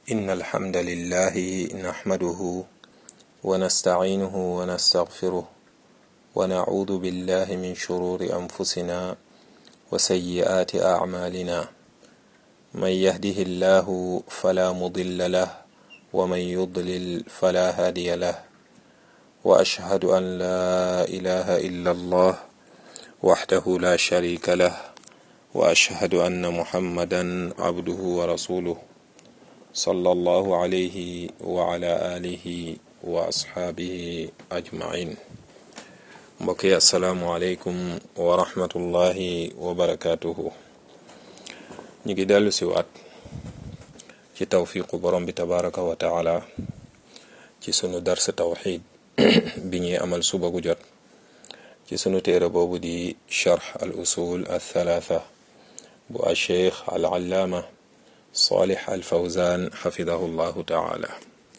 إن الحمد لله نحمده ونستعينه ونستغفره ونعوذ بالله من شرور أنفسنا وسيئات أعمالنا من يهده الله فلا مضل له ومن يضلل فلا هادي له وأشهد أن لا إله إلا الله وحده لا شريك له وأشهد أن محمدا عبده ورسوله صلى الله عليه وعلى آله وأصحابه أجمعين mbokk yi asalaamualeykum wa rahmatullahi wa barakaatuhu ñu ngi dellu si waat ci tawfiqu borom bi tabaraka wa taala ci sunu dars tawxid bi ñuy amal suba gu jot ci sunu téere boobu di charx al usul al thalatha bu al cheikh al allaama salih al fawzan xafidahu llahu taala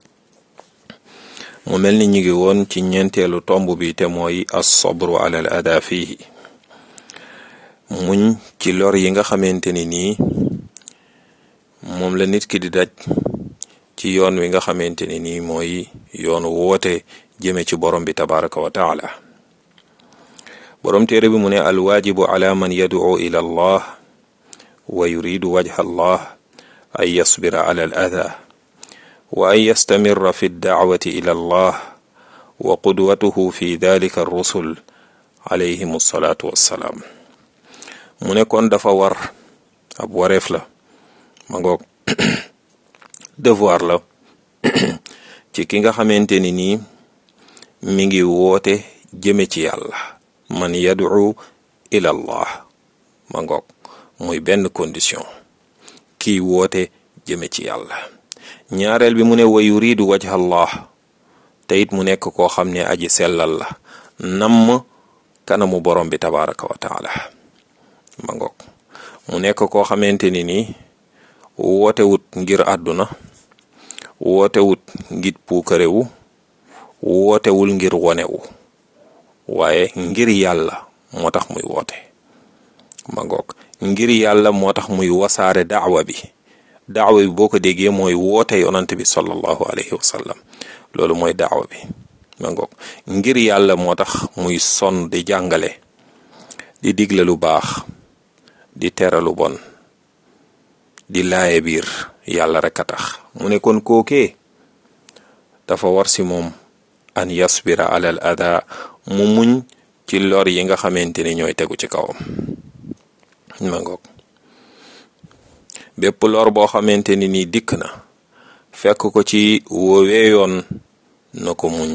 mu mel ni ñu ngi woon ci ñeenteelu tomb bi te mooy as-sabru ala al ada fihi muñ ci lor yi nga xamante ni nii moom la nit ki di daj ci yoon wi nga xamante ni nii mooy yoon woote jëme ci borom bi tabaraka wa taala borom téere bi mu ne alwaajibu ala man yad'u ila allah wa yuridu wajha allah an yasbira ala al ada wa an yastamirra fi dacwati ila allah wa qudwatuhu fi dalika rusul alayhim alsalaatu wassalaam mu ne kon dafa war ab wareef la ma ngoog devoir la ci ki nga xamante ni nii mi ngi woote jëme ci yàlla man yad'u ila allah ma ngoog muy benn condition kii woote jëme ci yàlla ñaareel bi mu ne wa yuridu wajha allah te it mu nekk koo xam ne aji sellal la namm kanamu borom bi tabaraka wa taala ma ngoog mu nekk koo xamante ni nii wootewut ngir àdduna wootewut ngir puukarewu wootewul ngir wonewu waaye ngir yàlla moo tax muy woote ma ngoog ngir yàlla moo tax muy wasaare daawa bi daawa bi boo ko déggee mooy woote yonant bi sallallahu alayhi wa sallam loolu mooy daawa bi ma ngoog ngir yàlla moo tax muy sonn di jàngale di digle lu baax di tere lu bon di laaye biir yàlla rek a tax mu ne kon kookee dafa war si moom an yasbira alal ada mu muñ ci lor yi nga xamante ni ñooy tegu ci kawam ma ngoog bépp lor boo xamante ni nii dikk na fekk ko ci woowee yoon na ko muñ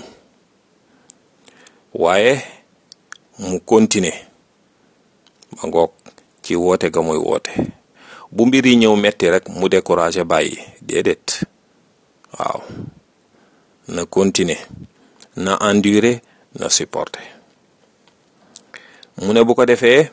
waaye mu continuer ma ngoog ci woote ga muy woote bu mbir yi ñëw metti rek mu découragé bàyyi déedéet waaw na continuer na endurer na supporter mu ne bu ko defee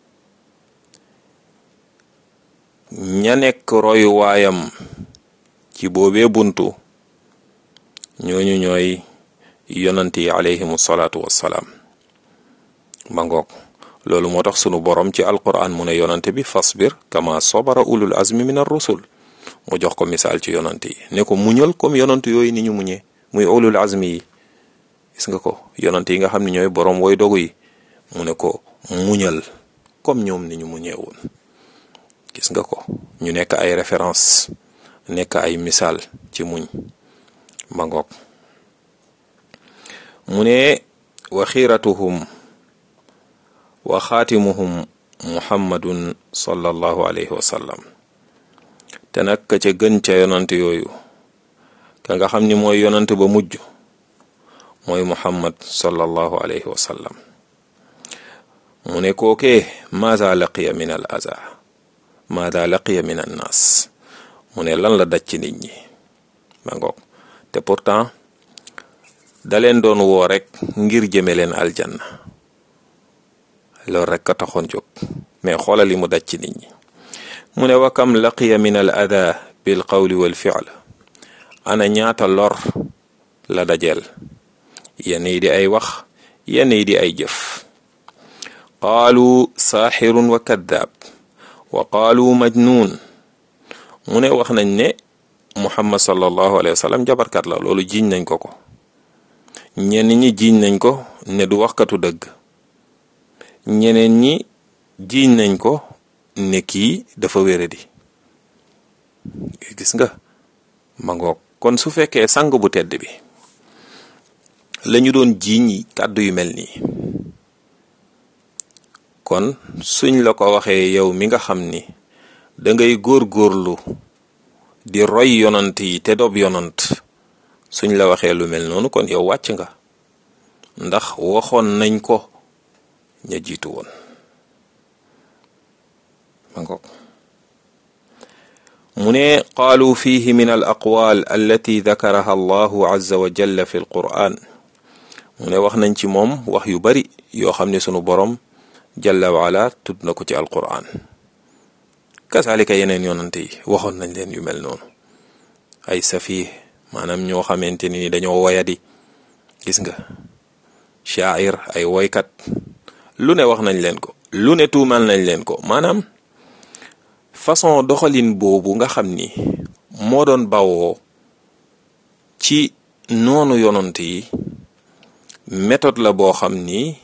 ña nekk royuwaayam ci boobee buntu ñooñu ñooy yonant yi alayhimu salaatu wassalaam ma ngoog loolu moo tax sunu borom ci alquran mu ne yonante bi fasbir kama sobara ulul azmi min ar-rusul mu jox ko misaal ci yonant yi ne ko muñal comme yonant yooyu ni ñu muñee muy ulul azmi yi gis nga ko yonant yi nga xam ne ñooy borom woy dogu yi mu ne ko muñal comme ñoom ni ñu muñee woon gis nga ko ñu nekk ay référence nekk ay misaal ci muñ ma ngoog mu ne wa xiiratuhum wa xaatimuhum muhammadun sallallahu alayhi wa sallam te nag ka ca gën ca yonant yooyu ka nga xam ni mooy yonant ba mujj mooy muhammad sallallahu alayhi wa sallam mu ne kookee maada laqiya min al aza maada laqiya min an naas mu ne lan la daj ci nit ñi ma ngoog te pourtant da leen doon woo rek ngir jëme leen aljanna loolu rek ka taxoon jóg mais xoolal li mu daj ci nit ñi mu ne wa kam laqiya min al ada bil qawli wal fi'l ana ñaata lor la dajeel yenn yi di ay wax yenn yi di ay jëf qaalu saaxirun wa kaddaab wa qaalu majnuun mu ne wax nañ ne muhammad sallallahu alayhi wa sallam jabarkat la loolu jiiñ nañ ko ko ñenn ñi jiiñ nañ ko ne du waxkatu dëgg ñeneen ñi jiiñ nañ ko ne kii dafa wéradi gis nga ma ngoog kon su fekkee sang bu tedd bi lañu doon jiiñ kàddu yu mel nii kon suñ la ko waxee yow mi nga xam ni da ngay góor-góorlu di roy yonant yi te dob yonant suñ la waxee lu mel noonu kon yow wàcc nga ndax waxoon nañ ko ña jiitu woon ma ngoog mu ne qaalu fihi min al aqwal allati dakaraha allahu azza wa jalla fi alquran mu ne wax nañ ci moom wax yu bari yoo xam ne sunu borom jalla waala tudd na ko ci alquran kasaalika yeneen yonante yi waxoon nañ leen yu mel noonu ay safih maanaam ñoo xamante ni dañoo woyadi gis nga shaair ay woykat lu ne wax nañ leen ko lu ne tuumal nañ leen ko maanaam façon doxalin boobu nga xam ni moo doon bawoo ci noonu yonante yi méthode la boo xam ni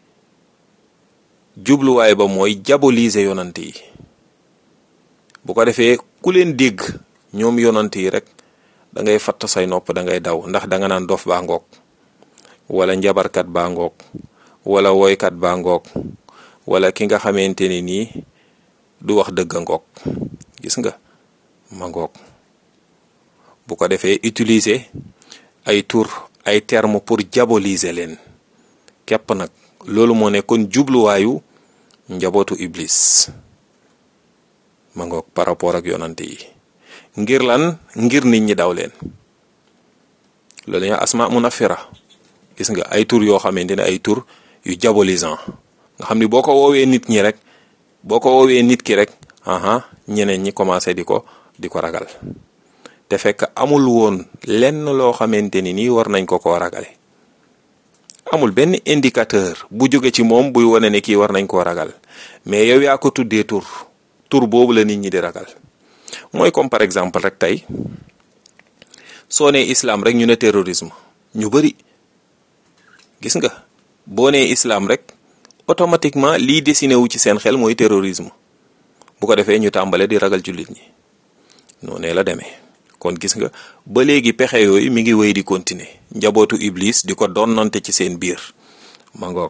jubluwaay ba mooy diaboliser yonante yi bu ko defee ku leen dégg ñoom yonante yi rek da ngay fatt say nopp da ngay daw ndax da nga naan dof baa ngoog wala njabarkat baa ngoog wala woykat baa ngoog wala ki nga xamante ni nii du wax dëgg ngoog gis nga ma ngoog bu ko defee utiliser ay tur ay terme pour diaboliser leen képp nag loolu moo nekkoon jubluwaayu njabootu iblis ma ngoog par rapport ak yonante yi ngir lan ngir nit ñi daw leen loolu ñu asma munafira gis nga ay tur yoo xamante ne ay tur yu diabolisant nga xam ni boo ko woowee nit ñi rek boo ko woowee nit ki rek aha ñeneen ñi commencé di ko di ko ragal te fekk amul woon lenn loo xamante ni nii war nañ ko koo ragale amul benn indicateur bu jóge ci moom buy wane ne kii war nañ koo ragal mais yow yaa ko tuddee tur tur boobu la nit ñi di ragal mooy comme par exemple rek tey soo nee islam rek ñu ne terrorisme ñu bari gis nga boo nee islam rek automatiquement lii dessiné wu ci seen xel mooy terrorisme bu ko defee ñu tàmbale di ragal jullit ñi noonee la demee kon gis nga ba léegi pexe yooyu mi ngi wéy di continuer njabootu iblis di ko donnante ci seen biir ma ngoog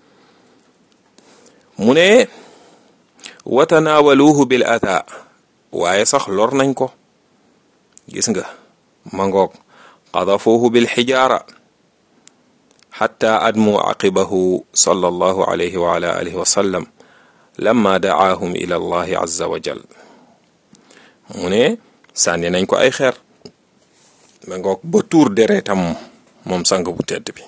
mu ne watanaawaluhu bil ata waaye sax lor nañ ko gis nga ma ngoog qadafuhu bil xijaara xatta admu aqibahu sallallahu alayhi wa ala alihi wa sallam lamma dacaahum ila allahi azza wa jal mu ne sànni nañ ko ay xeer ma ngoog ba tuur deretam moom sang bu tedd bi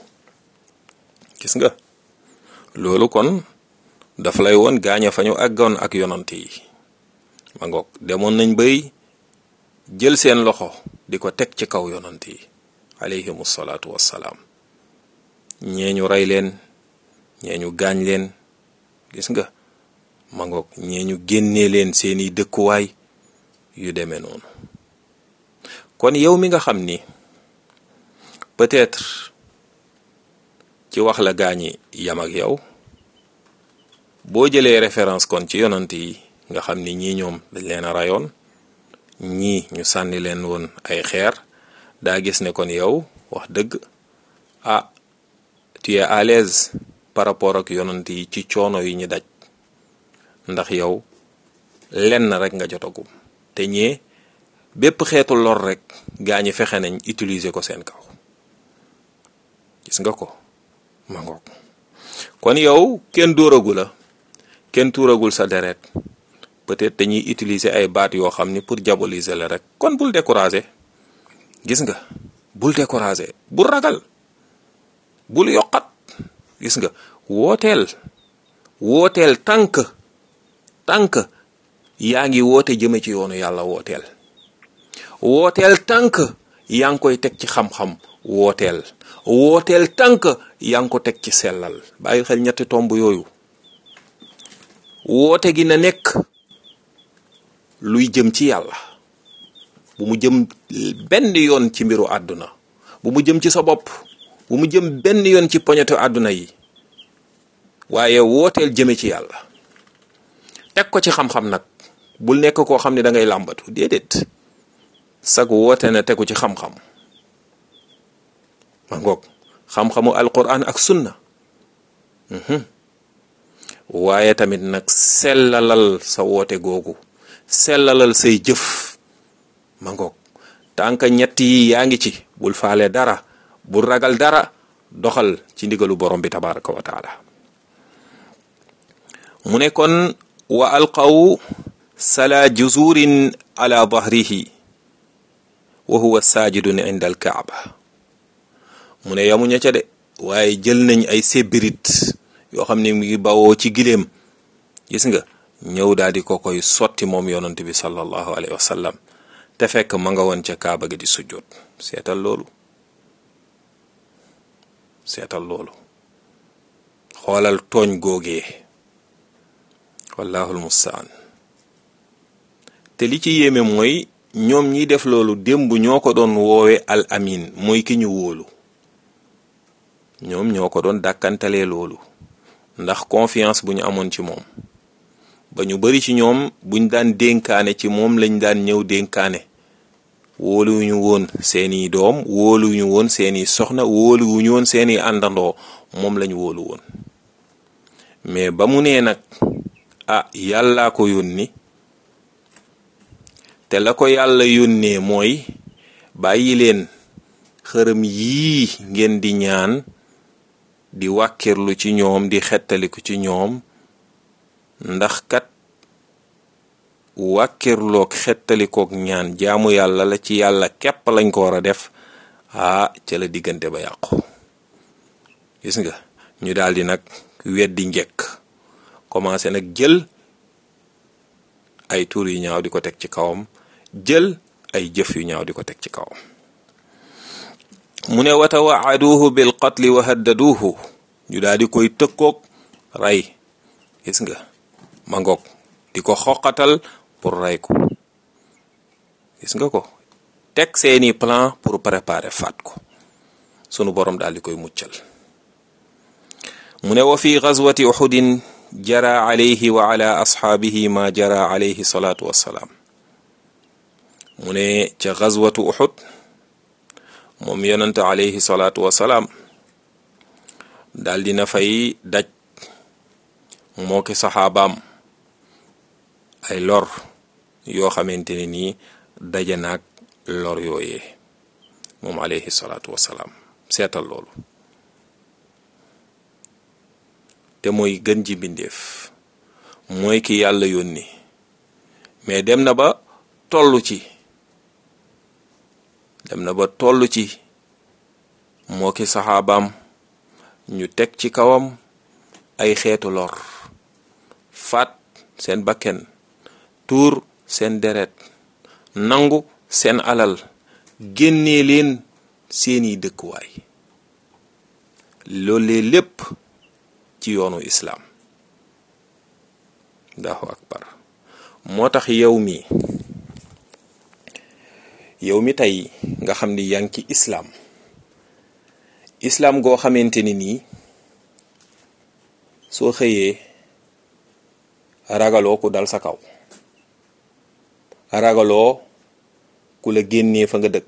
gis nga loolu kon daf lay woon gaaña fa ñu àggoon ak yonante yi ma ngoog demoon nañ bay jël seen loxo di ko teg ci kaw yonante yi alayhimu salaatu wassalaam ñee ñu rey leen ñee ñu gaañ leen gis nga ma ngoog ñee ñu génnee leen seeni dëkkuwaay yu demee noonu kon yow mi nga xam ni peut-être ci wax la gaañi yam ak yow boo jëlee référence kon ci yonant yi nga xam ni ñii ñoom dañ leen a rayoon ñii ñu sànni leen woon ay xeer daa gis ne kon yow wax dëgg ah tu es à l'aise par rapport ak yonant yi ci coono yi ñu daj ndax yow lenn rek nga jotagum te ñee bépp xeetu lor rek gaa ñi fexe nañ utiliser ko seen kaw gis nga ko ma ngoog kon yow kenn dóoragu la kenn tuuragul sa deret peut-être dañuy utiliser ay baat yoo xam ni pour diaboliser la rek kon bul décourager gis nga bul décourager bul ragal bul yokkat gis nga wooteel wooteel tànk tànk yaa ngi woote jëme ci yoonu yàlla wooteel wooteel tànk yaa ngi koy teg ci xam-xam wooteel wooteel tànk yaa ngi ko teg ci sellal bàyyi xel ñetti tomb yooyu woote gi na nekk luy jëm ci yàlla bu mu jëm benn yoon ci mbiru àdduna bu mu jëm ci sa bopp bu mu jëm benn yoon ci poñetu àdduna yi waaye wooteel jëme ci yàlla teg ko ci xam-xam nag bul nekk koo xam ne da ngay làmbatu déedéet sag woote na tegu ci xam-xam ma ngoog xam-xamu alquran ak sunna waaye tamit nag sellalal sa woote googu sellalal say jëf ma ngoog tànka ñett yi yaa ngi ci bul faale dara bul ragal dara doxal ci ndigalu borom bi tabaraka wa taala mu ne kon wa alqaw sala juzurin ala dahrihi wa huwa saajidun inda alkaaba mu ne yamuña ca de waaye jël nañ ay sébirit yoo xam ne mu ngi bawoo ci giléem gis nga ñëw daal di ko koy sotti moom yonent bi sallallahu alayhi wa sallam te fekk ma nga woon ca kaaba gi di sujjoot seetal loolu seetal loolu xoolal tooñ googee wallahul mustaan te li ci yéeme mooy ñoom ñiy def loolu démb ñoo ko doon woowe al amin mooy ki ñu wóolu ñoom ñoo ko doon dàkkantalee loolu ndax confiance bu ñu amoon ci moom ba ñu bari ci ñoom buñ daan dénkaane ci moom lañ daan ñëw dénkaane wóoluwuñu woon seeni doom wóoluwuñu woon seeni soxna wóoluwuñu woon seeni àndandoo moom lañ wóolu woon mais ba mu nee nag ah yàllaa ko yónni te la ko yàlla yónnee mooy bàyyi leen xërëm yii ngeen di ñaan di wàkkirlu ci ñoom di xettaliku ci ñoom ndax kat wàkkirloog xettalikoog ñaan jaamu yàlla la ci yàlla képp lañ ko war a def ah ca la diggante ba yàqu gis nga ñu daldi nag weddi njëkk commencé nag jël ay tur yu ñaaw di ko teg ci kawam jël ay jëf yu ñaaw di ko teg ci kawam mu ne wa tawaaduhu bil qatli wa haddaduhu ñu daal di koy tëkkoog rey gis nga ma ngoog di ko xoqatal pour rey ko gis nga ko teg seeni plan pour préparer faat ko sunu borom daal di koy muccal mu ne wa fi gazwati uhudin jara alayhi wa ala asxaabihi ma jara alayhi salaatu wassalaam mu ne ca gazwatu uhud moom yonante alayhi salaatu wassalaam daal dina fay daj moo ki saxaabaam ay lor yoo xamante ne nii daje naag lor yooyee moom alayhi salaatu wassalaam seetal loolu te mooy gën ji mbindeef mooy ki yàlla yónni mais dem na ba tollu ci dem na ba tollu ci moo ki saxaabaam ñu teg ci kawam ay xeetu lor faat seen bakken tuur seen deret nangu seen alal génnee leen seeni dëkkuwaay loolee lépp ci yoonu islaam allahu akbar moo tax yow mi yow mi tey nga xam ni yaa ngi ci islaam islaam goo xamante ni nii soo xëyee ragaloo ku dal sa kaw ragaloo ku la génnee fa nga dëkk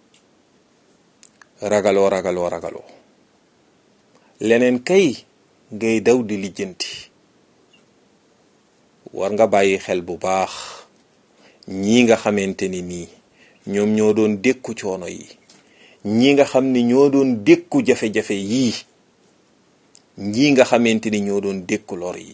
ragaloo ragaloo ragaloo leneen kay ngay daw di lijjanti war nga bàyyi xel bu baax ñii nga xamante ni nii ñoom ñoo doon dékku coono yi ñii nga xam ni ñoo doon dékku jafe-jafe yii ñii nga xamante ni ñoo doon dékku lor yi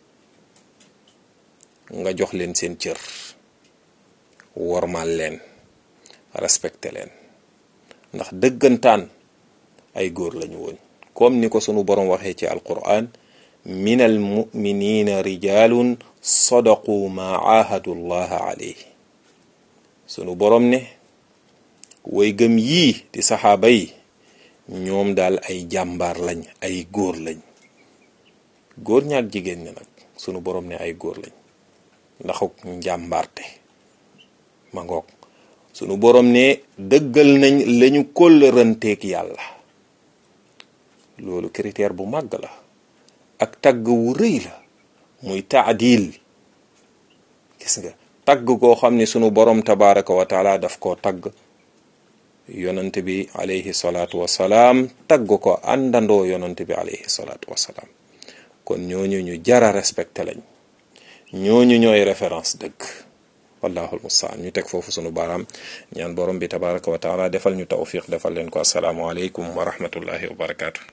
nga jox leen seen cër wormal leen respecté leen ndax dëggantaan ay góor lañu woon comme ni ko sunu boroom waxee ci alquran min al muminina rijalun sadaqu ma aahadu llaha alayhi sunu boroom ne way gëm yii di saxaaba yi ñoom daal ay jàmbaar lañ ay góor lañ góor ñaak jigéen ñi nag sunu boroom ne ay góor lañ ndaxuk njàmbaarte ma ngoog sunu borom ne dëggal nañ lañu kóllëranteeg yàlla loolu critère bu màgg la ak tagg wu rëy la muy taadil gis nga tagg koo xam ne sunu borom tabaraka wa taala daf koo tagg yonante bi alayhi salaatu wasalaam tagg ko àndandoo yonante bi alayhi salaatu wasalaam kon ñooñu ñu jara respecté lañ ñooñu ñooy référence dëgg wallahu almustaan ñu teg foofu sunu baaraam ñaan borom bi tabaraka wa taala defal ñu tawfiq defal leen ko asalaamu aleykum wa rahmatullahi wa barakaatu